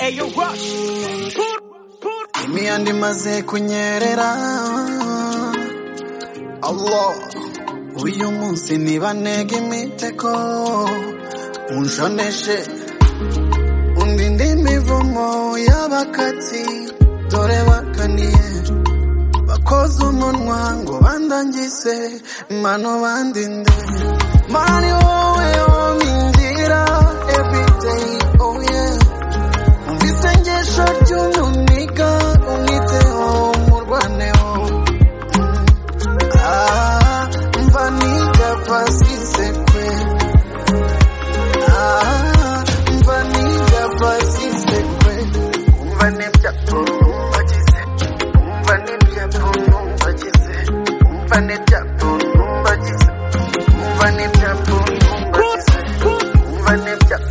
Ayo rush. imiyanda imaze kunyerera Allah uyu munsi nibanega imiteko unshoneshe undi ndi mivumo y'abakatsi dore bakaniye bakoze umunwa ngo bandangise mano bandinde mani wowe omingira everyday oh yeah Umvise ngesho ry'umuniga umwiteho umurwaneho Ah, mva nigapasise kwe Ah, mva nigapasise kwe umva n'ibyago numvagize umva n'ibyago numvagize umva n'ibyago numvagize umva n'ibyago numvagize umva n'ibyago numvagize umva n'ibyago numvagize umva n'ibyago numvagize umva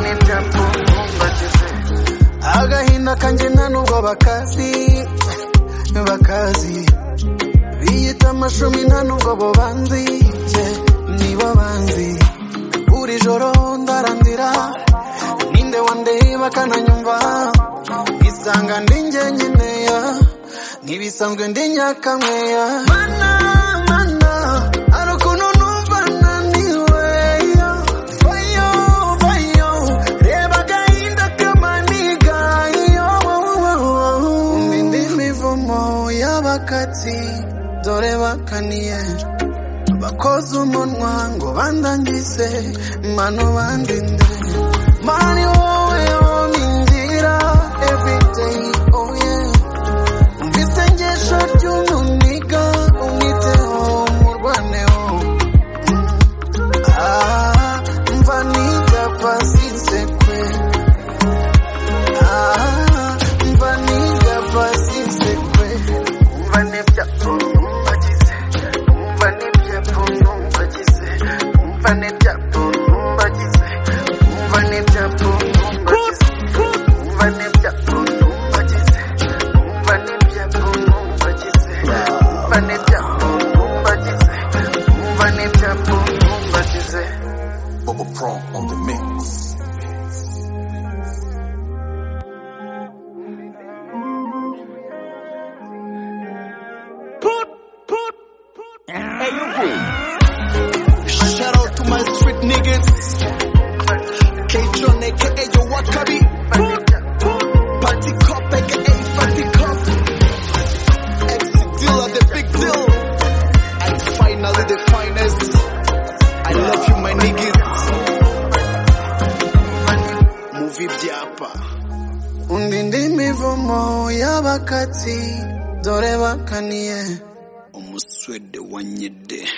n'ibyago numvagize agahinda kanjye nta nubwo bakazi bakazi biyita amashumi nta nubwo bo banzi yeah, nibo banzi buri joro ndarandira ninde wandeba akananyumva nisanga ndi njye nyeneya ntibisanzwe ndi nyakamweya mana mana hari ukuntu numva naniwe yo Vayo, vayo, reba agahinda kamaniga, yo, wo, wo, wo. Umva indi mivumo y'abakatsi dore bakaniye bakoze umunwa ngo bandangise mano bandinde mani wowe omingira everyday oh yeah umvise ngesho ry'umuniga umwiteho umurwaneho Ah, mva nigapasise kwe Ah, mva nigapasise kwe umva n'ibyago numvagize umva n'ibyago numvagize umva n'ibyago numvagize umva n'ibyago numvagize umva n'ibyago numvagize umva n'ibyago numvagize umva n'ibyago numvagize umva n'ibyago numvagize Bubba Pro on the mix. Shout out to my street niggas. K-John, aka your Wakabi. Party Cop, aka Fatty Cop. Ex deal of the big deal. And finally the finest. I love you, my niggas. Movie Diapa. Undi ndi mivumo y'abakatsi dore bakaniye umuswede wanyede